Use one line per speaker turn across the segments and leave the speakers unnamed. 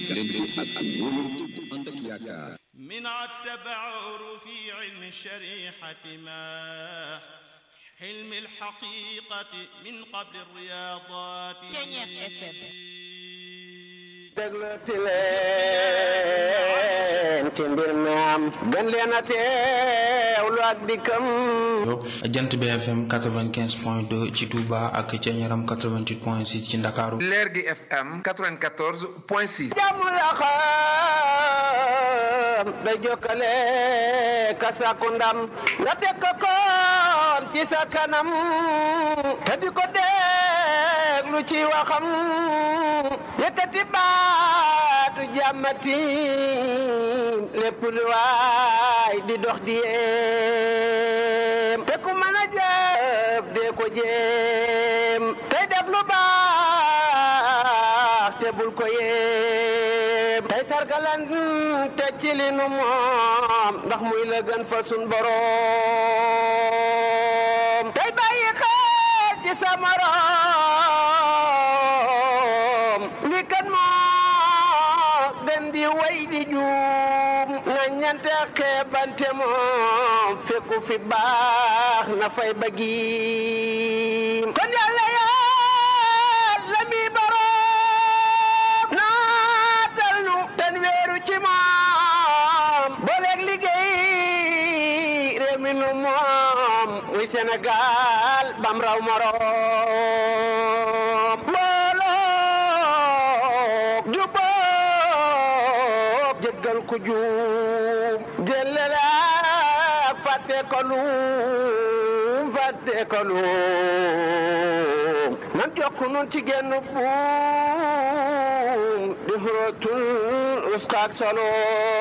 leen ak wóolu ànd ak yaakaar
من التبعر في علم الشريحة ما حلم الحقيقة من قبل الرياضات
dégluti leen ci mbir mi am gën leen a teewlu ak dikkam
jant bi FM 95 point 2 ci Touba ak ca Ñaram 88 point 6 ci Ndakaaru
leer gi FM 94 point 6.
jàmm la xam day jokkale ka sàkku ndam nga teg ko koon ci sa kanam te di ko déglu ci waxam yëkkati baatu jàmmati lépp lu waay di dox di yéem te ku mën a jëf dee ko jéem tey def lu baax te bul ko yéem tey sargalan te ci li nu moom ndax muy la gën fa sun boroom tey bàyyi xel ci sa morom li kan moo gën di way di juum na ñante xeebante moom fekku fi baax na fay bëggi kon yàlla yàlla mi boroom naatal nu ten weeru ci moom booleeg liggéey réew mi nu moom muy Sénégal bam raw moroom mbooloo jubóob jéggal ku juum jëllale ak fàtte ko luum fàtte ko luum nan jokk nun ci genn buum di xurootul uskaak solo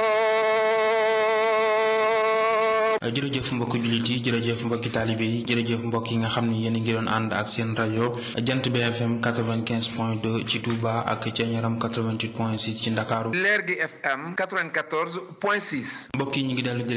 jërëjëf mbokki jullit yi jërëjëf mbokki taalibe yi jërëjëf mbokk yi nga xam ne yéen a ngi doon ànd ak seen rajo jant bi FM 95 point 2 ci Touba ak ca Ñaram 88 point 6 ci Ndakaaru
leer gi FM 94 point 6.
mbokk yi ñu ngi dellu